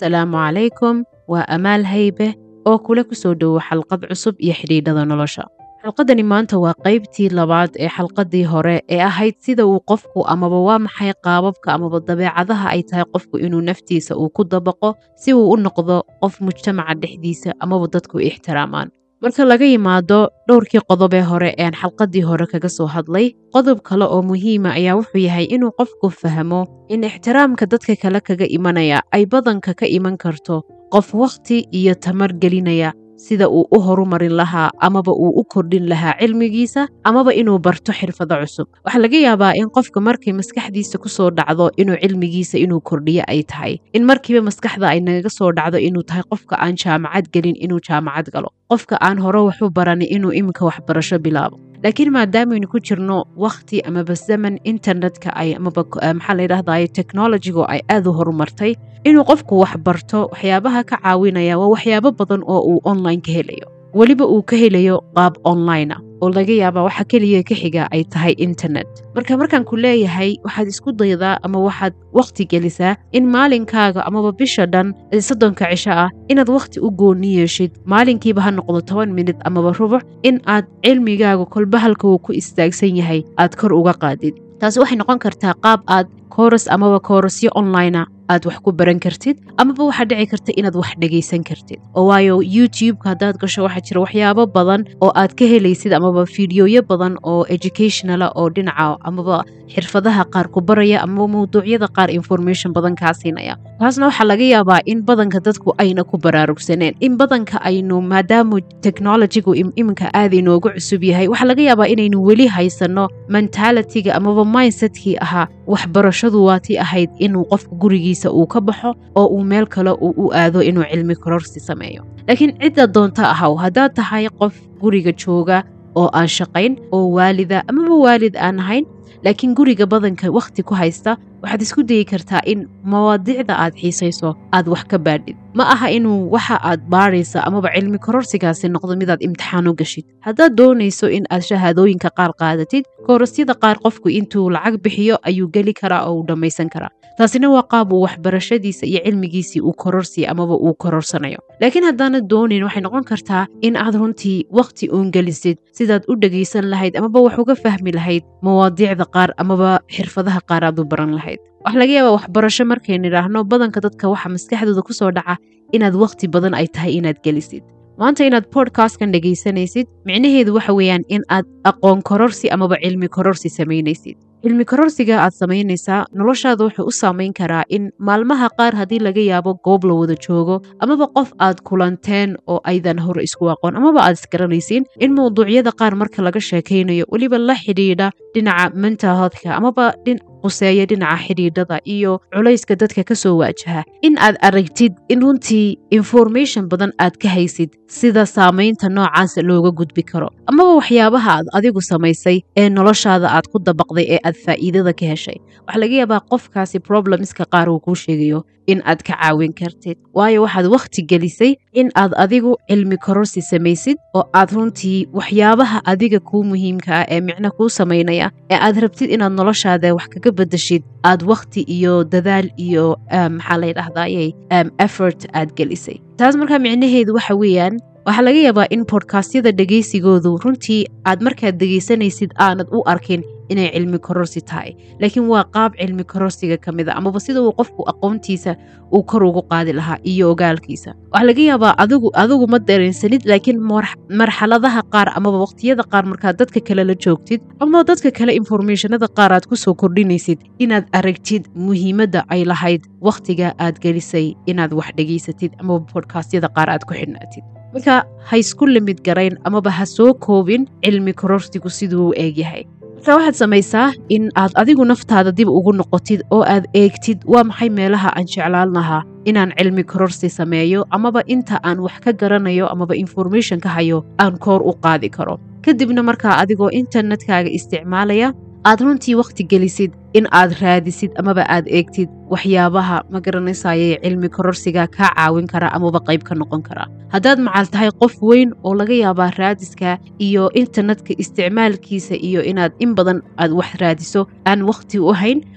asalaamu calaykum waa amaal haybe oo kula ku soo dhowo xalqad cusub iyo xidhiidhada nolosha xalqadani maanta waa qaybtii labaad ee xalqadii hore ee ahayd sida uu qofku amaba waa maxay qaababka amaba dabeecadaha ay tahay qofku inuu naftiisa uu ku dabaqo si uu u noqdo qof mujtamaca dhexdiisa amaba dadku ixtiraamaan marka laga yimaado dhowrkii qodob ee hore eeaan xalqadii hore kaga soo hadlay qodob kale oo muhiima ayaa wuxuu yahay inuu qofku fahmo in ixtiraamka dadka kale kaga imanaya ay badanka ka iman karto qof wakhti iyo tamar gelinaya sida uu u horumarin lahaa amaba uu u kordhin lahaa cilmigiisa amaba inuu barto xirfado cusub waxaa laga yaabaa in qofka markay maskaxdiisa ku soo dhacdo inuu cilmigiisa inuu kordhiyo ay tahay in markiiba maskaxda ay nagaga soo dhacdo inuu tahay qofka aan jaamacad gelin inuu jaamacad galo qofka aan hore waxu baranin inuu iminka waxbarasho bilaabo laakiin maadaamaynu ku jirno wakhti amaba zaman internetka ay amaba maxaa layidhahdaye technologigu ay aad u horumartay inuu qofku wax barto waxyaabaha ka caawinaya waa waxyaabo badan oo uu online ka helayo weliba uu ka helayo qaab online ah oo laga yaabaa waxa keliya ka xiga ay tahay internet marka markaan ku leeyahay waxaad isku daydaa ama waxaad wakhti gelisaa in maalinkaaga amaba bisha dhan soddonka cisho ah inaad wakhti u gooni yeeshid maalinkiiba ha noqdo toban minit amaba rubuc in aad cilmigaaga kolba halka uu ku istaagsan yahay aad kor uga qaadid taasi waxay noqon kartaa qaab aad kooras amaba koorasyo onlinea aad wax ku baran kartid amaba waxaa dhici karta inaad wax dhegaysan kartid oo waayo youtubeka haddaad gasho waxaa jira waxyaabo badan oo aad ka helaysid amaba fideoyo badan oo educationala oo dhinaca amaba xirfadaha qaar ku baraya amaba mawduucyada qaar information badan kaa siinaya taasna waxaa laga yaabaa in badanka dadku ayna ku baraarugsaneen in badanka aynu maadaamu technologigu iminka aad inoogu cusub yahay waxaa laga yaabaa inaynu weli haysanno mentalitiga amaba mindsetkii ahaa waxbarashadu waatii ahayd inuu qofku gurigiisa uu ka baxo oo uu meel kale uu u aado inuu cilmi kororsi sameeyo laakiin cidda doonta ahaw haddaad tahay qof guriga jooga oo aan shaqayn oo waalida amaba waalid aan ahayn laakiin guriga badanka wakhti ku haysta waxaad isku dayi kartaa in mawaadiicda aad xiisayso aad wax ka baadhid ma aha inuu waxa aad baadhaysa amaba cilmi kororsigaasi noqdo midaad imtixaan u gashid haddaad doonayso in aad shahaadooyinka qaar qaadatid koorasyada qaar qofku intuu lacag bixiyo ayuu geli karaa oo uu dhammaysan karaa taasina waa qaab uu waxbarashadiisa iyo cilmigiisii uu kororsiya amaba uu kororsanayo laakiin haddaanad doonayn waxay noqon kartaa in aad runtii wakhti uun gelisid sidaad u dhegaysan lahayd amaba wax uga fahmi lahayd mawaadiicda qaar amaba xirfadaha qaar aad u baran lahayd waxaa laga yaabaa waxbarasho markaynu idhaahno badanka dadka waxa maskaxdooda ku soo dhaca inaad wakhti badan ay tahay inaad gelisid maanta inaad bodkastkan dhegaysanaysid micnaheedu waxa weeyaan in aad aqoon kororsi amaba cilmi kororsi samaynaysid cilmi kororsiga aad samaynaysaa noloshaada wuxuu u saamayn karaa in maalmaha qaar haddii laga yaabo goob la wada joogo amaba qof aad kulanteen oo aydan hore isku aqoon amaba aad isgaranaysiin in mawduucyada qaar marka laga sheekaynayo weliba la xidhiidha dhinaca mental healthka amaba quseeya dhinaca xidhiidhada iyo culayska dadka ka soo waajaha in aad aragtid in runtii information badan aad ka haysid sida saamaynta noocaasa looga gudbi karo amaba waxyaabaha aad adigu samaysay ee noloshaada aad ku dabaqday ee aad faa'iidada ka heshay waxaa laga yaabaa qofkaasi problemska qaar uu kuu sheegayo in aad ka caawin kartid waayo waxaad wakhti gelisay in aad adigu cilmi kororsi samaysid oo aad runtii waxyaabaha adiga kuu muhiimka ah ee micno kuu samaynaya ee aad rabtid inaad noloshaada wax kaga bedeshid aad wakhti iyo dadaal iyo maxaa layidhahdaye effort aad gelisay taas markaa micnaheedu waxa weeyaan waxaa laga yaabaa in bodkastyada dhegaysigoodu runtii aad markaad dhegaysanaysid aanad u arkin inay cilmi kororsi tahay laakiin waa qaab cilmi kororsiga ka mid a amaba sida uu qofku aqoontiisa uu kor ugu qaadi lahaa iyo ogaalkiisa waxaa laga yaabaa adigu adigu ma dareensanid laakiin marxaladaha qaar amaba waqtiyada qaar markaad dadka kale la joogtid ama dadka kale informationada qaar aad ku soo kordhinaysid inaad aragtid muhiimadda ay lahayd wakhtiga aad gelisay inaad wax dhegaysatid amaba bodkastyada qaar aad ku xidhnaatid marka ha isku limid garayn amaba ha soo koobin cilmi kororsigu siduu u eegyahay marka waxaad samaysaa in aad adigu naftaada dib ugu noqotid oo aad eegtid waa maxay meelaha aan jeclaan lahaa inaan cilmi kororsi sameeyo amaba inta aan wax ka garanayo amaba information ka hayo aan koor u qaadi karo kadibna markaa adigoo internetkaaga isticmaalaya aad runtii wakhti gelisid in aad raadisid amaba aad eegtid waxyaabaha ma garanaysaye cilmi kororsiga kaa caawin kara amaba qayb ka noqon kara haddaad macal tahay qof weyn oo laga yaabaa raadiska iyo internetka isticmaalkiisa iyo inaad in badan aad wax raadiso aan wakhti u hayn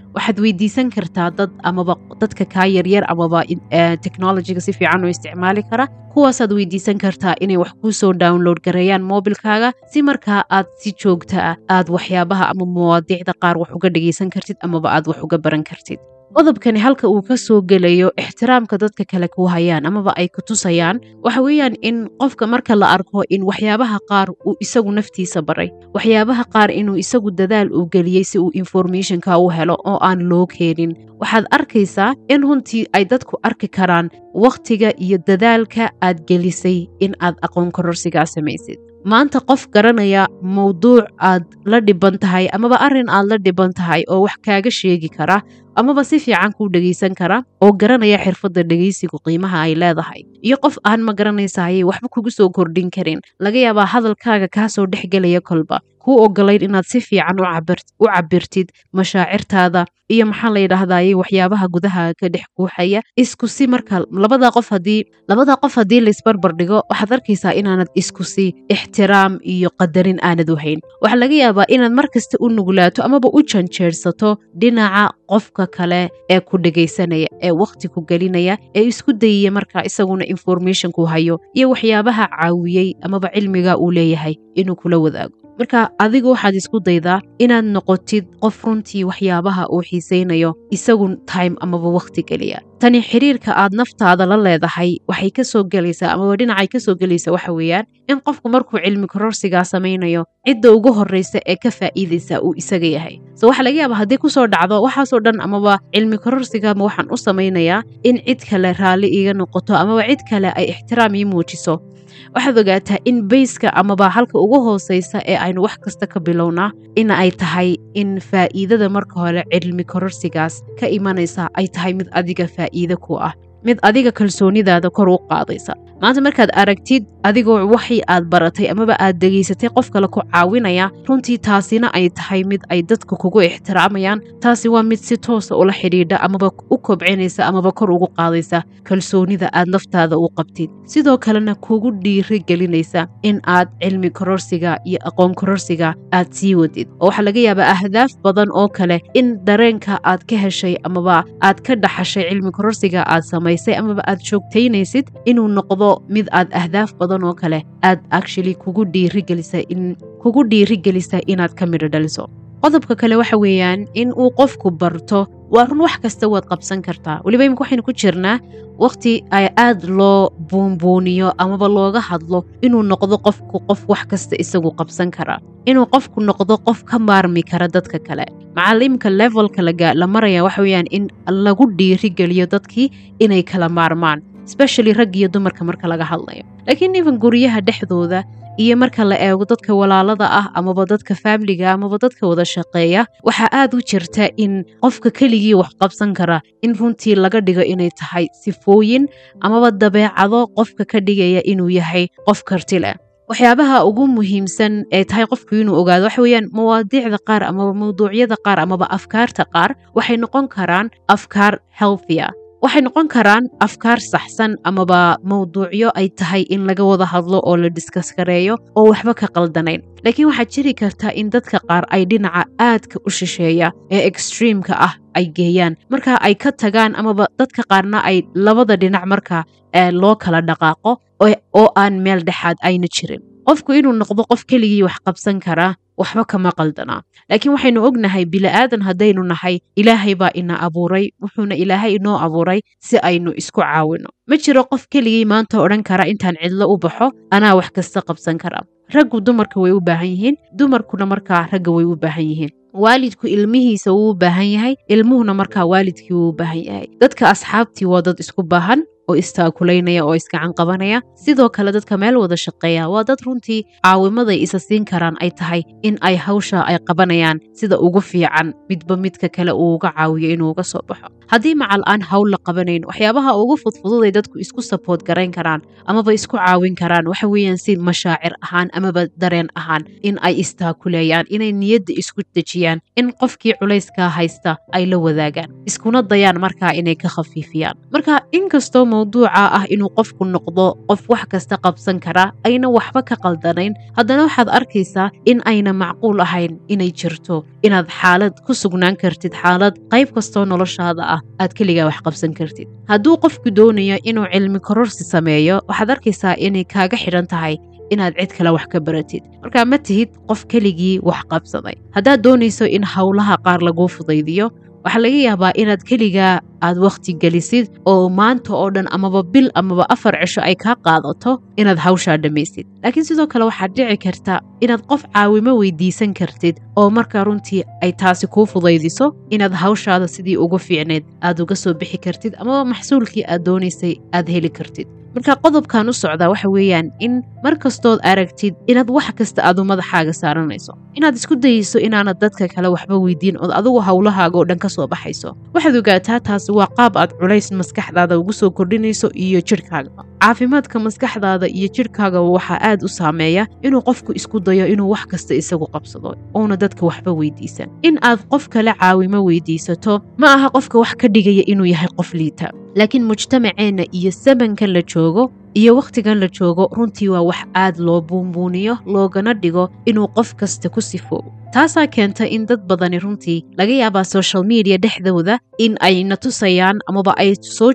waxaad weydiisan kartaa dad amaba dadka kaa yaryar amaba technologyga si fiican u isticmaali kara kuwaasaad weydiisan kartaa inay wax kuu soo download gareeyaan mobilkaaga si markaa aad si joogta ah aad waxyaabaha ama mawaadiicda qaar wax uga dhegaysan kartid amaba aad wax uga baran kartid qodobkani halka uu ka soo gelayo ixtiraamka dadka kale ku hayaan amaba ay ku tusayaan waxa weeyaan in qofka marka la arko in waxyaabaha qaar uu isagu naftiisa baray waxyaabaha qaar inuu isagu dadaal uu geliyey si uu informationka u helo oo aan loo keenin waxaad arkaysaa in runtii ay dadku arki karaan wakhtiga iyo dadaalka aad gelisay in aad aqoon kororsigaa samaysid maanta qof garanaya mawduuc aad la dhiban tahay amaba arrin aad la dhiban tahay oo wax kaaga sheegi kara amaba si fiican kuu dhegaysan kara oo garanaya xirfadda dhegaysigu qiimaha ay leedahay iyo qof aan ma garanaysaayay waxba kugu soo kordhin karin laga yaabaa hadalkaaga kaa soo dhex gelaya kolba kuu ogolayn inaad si fiican u cabirtid mashaacirtaada iyo maxaa la yidhaahdaye waxyaabaha gudaha ka dhex guuxaya isku si marka labada qof haddii labada qof haddii laisbarbar dhigo waxaad arkaysaa inaanad isku si ixtiraam iyo qadarin aanad wahayn waxaa laga yaabaa inaad mar kasta u nuglaato amaba u janjeersato dhinaca qofka kale ee ku dhegaysanaya ee wakhti ku gelinaya ee isku dayaya marka isaguna informationku hayo iyo waxyaabaha caawiyey amaba cilmiga uu leeyahay inuu kula wadaago marka adigu waxaad isku daydaa inaad noqotid qof runtii waxyaabaha uu xiisaynayo isagu time amaba wakhti geliya tani xiriirka aad naftaada la leedahay waxay kasoo gelaysaa amaba dhinacay kasoo gelaysa waxa weeyaan in qofku markuu cilmi kororsigaa samaynayo cidda ugu horreysa ee ka faa'iidaysa uu isaga yahay so waxaa laga yaaba haddii kusoo dhacdo waxaasoo dhan amaba cilmi kororsigama waxaan u samaynayaa in cid kale raalli iiga noqoto amaba cid kale ay ixtiraam ii muujiso waxaad ogaataa in bayska amaba halka ugu hooseysa ee aynu wax kasta ka bilownaa in ay tahay in faa'iidada marka hore cilmi kororsigaas ka imanaysa ay tahay mid adiga faa'iide ku ah mid adiga kalsoonidaada kor u qaadaysa maanta markaad aragtid adigoo waxii aad baratay amaba aad degaysatay qof kale ku caawinaya runtii taasina ay tahay mid ay dadku kugu ixtiraamayaan taasi waa mid si toosa ula xidhiidha amaba u kobcinaysa amaba kor ugu qaadaysa kalsoonida aad naftaada u qabtid sidoo kalena kugu dhiiri gelinaysa in aad cilmi kororsiga iyo aqoon kororsiga aad sii wadid oo waxaa laga yaabaa ahdaaf badan oo kale in dareenka aad ka heshay amaba aad ka dhaxashay cilmi kororsiga aad samaysay amaba aad joogtaynaysid inuu noqdo mid aad ahdaaf badan oo kale aad actually kugu dhiirigelisa in kugu dhiirigelisa inaad ka midho dhaliso qodobka kale waxa weeyaan in uu qofku barto waa run wax kasta waad qabsan kartaa weliba imika waxaynu ku jirnaa wakhti ay aad loo buunbuuniyo amaba looga hadlo inuu noqdo qofku qof wax kasta isagu qabsan kara inuu qofku noqdo qof ka maarmi kara dadka kale macalimka levelka la maraya waxa weeyaan in lagu dhiirigeliyo dadkii inay kala maarmaan especially rag iyo dumarka marka laga hadlayo laakiin even guryaha dhexdooda iyo marka la eego dadka walaalada ah amaba dadka faamiliga amaba dadka wada shaqeeya waxaa aad u jirta in qofka keligii wax qabsan kara in runtii laga dhigo inay tahay sifooyin amaba dabeecado qofka ka dhigaya inuu yahay qof karti leh waxyaabaha ugu muhiimsan ee tahay qofku inuu ogaado waxa weeyaan mawaadiicda qaar amaba mawduucyada qaar amaba afkaarta qaar waxay noqon karaan afkaar healthia waxay noqon karaan afkaar saxsan amaba mawduucyo ay tahay in laga wada hadlo oo la diskas gareeyo oo waxba ka qaldanayn laakiin waxaad jiri kartaa in dadka qaar ay dhinaca aadka u shisheeya ee extreemka ah ay geeyaan marka ay ka tagaan amaba dadka qaarna ay labada dhinac marka loo kala dhaqaaqo oo aan meel dhexaad ayna jirin qofku inuu noqdo qof keligii wax qabsan karaa waxba kama qaldanaa laakiin waxaynu ognahay bili'aadan haddaynu nahay ilaahay baa ina abuuray wuxuuna ilaahay inoo abuuray si aynu isku caawino ma jiro qof keligii maanta odhan kara intaan cidlo u baxo anaa wax kasta qabsan kara raggu dumarka way u baahan yihiin dumarkuna markaa ragga way u baahan yihiin waalidku ilmihiisa wuu u baahan yahay ilmuhuna markaa waalidkii wuu u baahan yahay dadka asxaabtii waa dad isku baahan oo istaakulaynaya oo iskacan qabanaya sidoo kale dadka meel wada shaqeeya waa dad runtii caawimaday isa siin karaan ay tahay in ay hawsha ay qabanayaan sida ugu fiican midba midka kale uu uga caawiyo inuu uga soo baxo haddii macal aan hawl la qabanayn waxyaabaha ugu fudfududay dadku isku saboort garayn karaan amaba isku caawin karaan waxa weeyaan si mashaacir ahaan amaba dareen ahaan in ay istaakuleeyaan inay niyadda isku dejiyaan in qofkii culayskaa haysta ay la wadaagaan iskuna dayaan markaa inay ka khafiifiyaan marka inkastoo mawduuca ah inuu qofku noqdo qof wax kasta qabsan kara ayna waxba ka qaldanayn haddana waxaad arkaysaa in ayna macquul ahayn inay jirto inaad xaalad ku sugnaan kartid xaalad qayb kastoo noloshaada ah aad keligaa wax qabsan kartid hadduu qofku doonayo inuu cilmi kororsi sameeyo waxaad arkaysaa inay kaaga xidhan tahay inaad cid kale wax ka baratid markaa ma tihid qof keligii wax qabsaday haddaad doonayso in howlaha qaar laguu fudaydiyo waxaa laga yaabaa inaad keligaa aad wakhti gelisid oo maanta oo dhan amaba bil amaba afar cisho ay kaa qaadato inaad hawshaa dhammaysid laakiin sidoo kale waxaad dhici karta inaad qof caawimo weydiisan kartid oo markaa runtii ay taasi kuu fudaydiso inaad hawshaada sidii ugu fiicneyd aad uga soo bixi kartid amaba maxsuulkii aad doonaysay aad heli kartid marka qodobkan u socdaa waxa weeyaan in mar kastood aragtid inaad wax kasta aadu madaxaaga saaranayso inaad isku dayeyso inaanad dadka kale waxba weydiin ood adigu howlahaaga oo dhan ka soo baxayso waxaad ogaataa taasi waa qaab aad culays maskaxdaada ugu soo kordhinayso iyo jidhkaagaba caafimaadka maskaxdaada iyo jidhkaagaba waxaa aad u saameeya inuu qofku isku dayo inuu wax kasta isagu qabsado ouna dadka waxba weydiisan in aad qof kale caawimo weydiisato ma aha qofka wax ka dhigaya inuu yahay qof liita laakiin mujtamaceenna iyo sabankan la joogo iyo wakhtigan la joogo runtii waa wax aad loo buunbuuniyo loogana dhigo inuu qof kasta ku sifoobo taasaa keenta in dad badani runtii laga yaabaa social media dhexdooda in ay na tusayaan amaba ay soo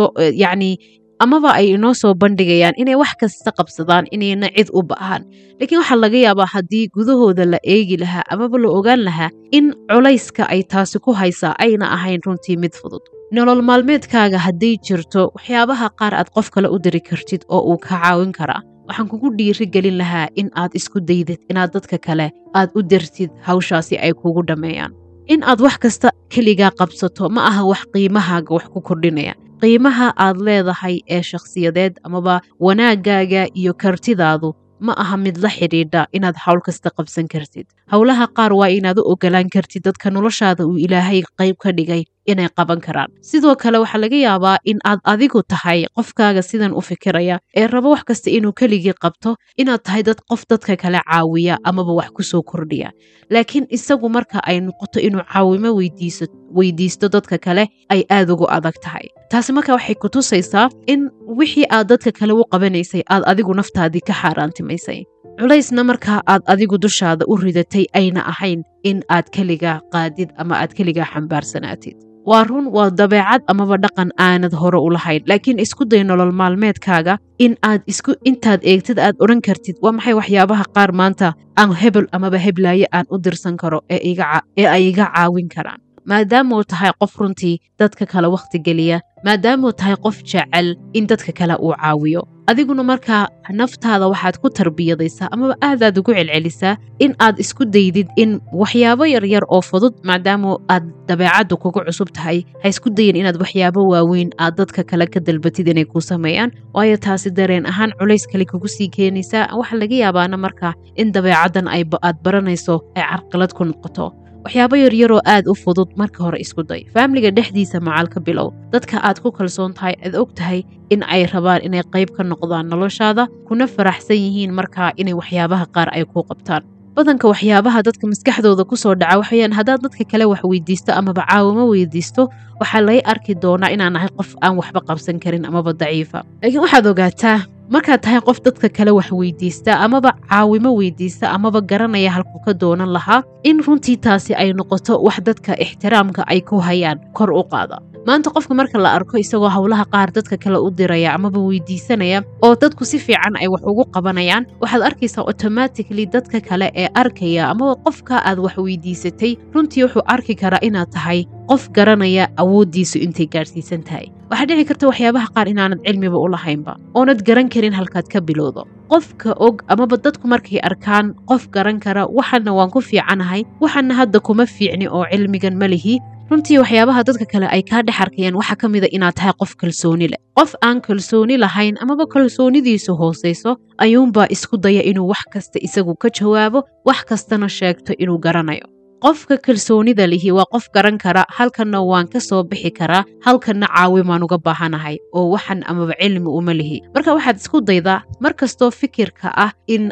yacni amaba ay inoo soo bandhigayaan inay wax kasta qabsadaan inayna cid u ba'aan laakiin waxaa laga yaabaa haddii gudahooda la eegi lahaa amaba la ogaan lahaa in culayska ay taasi ku haysaa ayna ahayn runtii mid fudud nolol maalmeedkaaga hadday jirto waxyaabaha qaar aad qof kale u diri kartid oo uu ka caawin karaa waxaan kugu dhiiri gelin lahaa in aad isku daydid inaad dadka kale aad u dirtid hawshaasi ay kugu dhammeeyaan in aad wax kasta keligaa qabsato ma aha wax qiimahaaga wax ku kordhinaya qiimaha aad leedahay ee shakhsiyadeed amaba wanaaggaaga iyo kartidaadu ma aha mid la xidhiidha inaad hawl kasta qabsan kartid howlaha qaar waa inaad u ogolaan kartid dadka noloshaada uu ilaahay qayb ka dhigay inay qaban karaan sidoo kale waxaa laga yaabaa in aad adigu tahay qofkaaga sidan u fikiraya ee rabo wax kasta inuu keligii qabto inaad tahay dad qof dadka kale caawiya amaba wax ku soo kordhiya laakiin isagu marka ay noqoto inuu caawimo weydiisto dadka kale ay aad ugu adag tahay taasi marka waxay ku tusaysaa in wixii aad dadka kale u qabanaysay aad adigu naftaadii ka xaaraantimaysay culaysna markaa aad adigu dushaada u ridatay ayna ahayn in aad keligaa qaadid ama aad keligaa xambaarsanaatid waa run waa dabeecad amaba dhaqan aanad hore u lahayn laakiin isku day nolol maalmeedkaaga in aad isku intaad eegtid aad odhan kartid waa maxay waxyaabaha qaar maanta aan hebel amaba heblaaye aan u dirsan karo ee ay iga caawin karaan maadaamuu tahay qof runtii dadka kale wakhti geliya maadaamuu tahay qof jecel in dadka kale uu caawiyo adiguna markaa naftaada waxaad ku tarbiyadaysaa amaba aadaad ugu celcelisaa in aad isku daydid in waxyaabo yaryar oo fudud maadaamu aad dabeecaddu kugu cusub tahay ha isku dayin inaad waxyaabo waaweyn aad dadka kale ka dalbatid inay kuu sameeyaan waayo taasi dareen ahaan culays kale kugu sii keenaysaa waxaa laga yaabaana markaa in dabeecaddan aad baranayso ay carqalad ku noqoto waxyaabo yaryaroo aad u fudud marka hore isku day faamiliga dhexdiisa macal ka bilow dadka aad ku kalsoon tahay aad og tahay in ay rabaan inay qayb ka noqdaan noloshaada kuna faraxsan yihiin markaa inay waxyaabaha qaar ay kuu qabtaan badanka waxyaabaha dadka maskaxdooda ku soo dhaca waxayaan haddaad dadka kale wax weydiisto amaba caawimo weydiisto waxaa lay arki doonaa inaan ahay qof aan waxba qabsan karin amaba daciifa laakiin waxaad ogaataa markaad tahay qof dadka kale wax weydiista amaba caawimo weydiista amaba garanaya halkuu ka doonan lahaa in runtii taasi ay noqoto wax dadka ixtiraamka ay ku hayaan kor u qaada maanta qofka marka la arko isagoo howlaha qaar dadka kale u diraya amaba weydiisanaya oo dadku si fiican ay wax ugu qabanayaan waxaad arkaysaa automatically dadka kale ee arkaya amaba qofka aad wax weydiisatay runtii wuxuu arki karaa inaad tahay qof garanaya awooddiisu intay gaadhsiisan tahay waxaa dhici karta waxyaabaha qaar inaanad cilmiba u lahaynba oonad garan karin halkaad ka bilowdo qofka og amaba dadku markay arkaan qof garan kara waxana waan ku fiicanahay waxana hadda kuma fiicni oo cilmigan ma lihi runtii waxyaabaha dadka kale ay kaa dhex arkayaan waxaa ka mida inaad tahay qof kalsooni leh qof aan kalsooni lahayn amaba kalsoonidiisu hoosayso ayuunbaa isku daya inuu wax kasta isagu ka jawaabo wax kastana sheegto inuu garanayo qofka kalsoonida lihi waa qof garan kara halkanna waan ka soo bixi karaa halkanna caawimaan uga baahanahay oo waxan amaba cilmi uma lihi marka waxaad isku daydaa mar kastoo fikirka ah in aad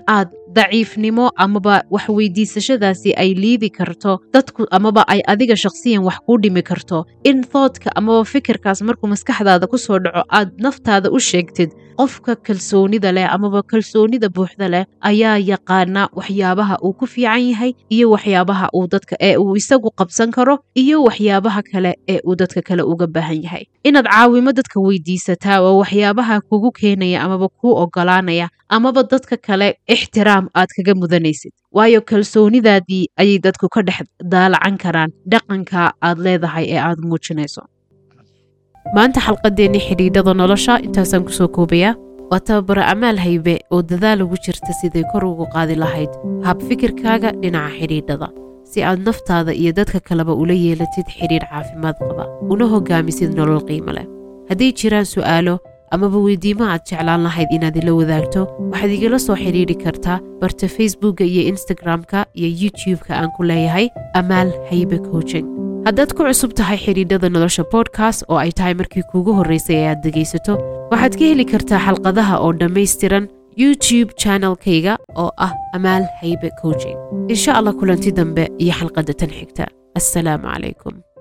daciifnimo amaba wax weydiisashadaasi ay liidi karto dadku amaba ay adiga shakhsiyan wax kuu dhimi karto in thoodka amaba fikirkaas markuu maskaxdaada ku soo dhaco aad naftaada u sheegtid qofka kalsoonida leh amaba kalsoonida buuxda leh ayaa yaqaana waxyaabaha uu ku fiican yahay iyo waxyaabaha uu dadka ee uu isagu qabsan karo iyo waxyaabaha kale ee uu dadka kale uga baahan yahay inaad caawimo dadka weydiisataa oo waxyaabaha kugu keenaya amaba kuu ogolaanaya amaba dadka kale ixtiraam aad kaga mudanaysid waayo kalsoonidaadii ayay dadku ka dhex daalacan karaan dhaqanka aad leedahay ee aad muujinayso maanta xalqadeennii xidhiidhada nolosha intaasaan kusoo koobayaa waa tababaro amaal haybe oo dadaal ugu jirta siday kor ugu qaadi lahayd hab fikirkaaga dhinaca xidhiidhada si aad naftaada iyo dadka kaleba ula yeelatid xidhiidh caafimaad qaba una hogaamisid nolol qiimo leh hadday jiraan su'aalo amaba weydiimo aad jeclaan lahayd inaad ila wadaagto waxaad igala soo xidhiidhi kartaa barta facebookka iyo instagram-ka iyo youtube-ka aan ku leeyahay amaal haybe coaching haddaad ku cusub tahay xidhiidhada nolosha bodkast oo ay tahay markii kuugu horraysay ee aad dhegaysato waxaad ka heli kartaa xalqadaha oo dhammaystiran youtube channelkayga oo ah amaal haybe coaching insha allah kulanti dambe iyo xalqadda tan xigta assalaamu calaykum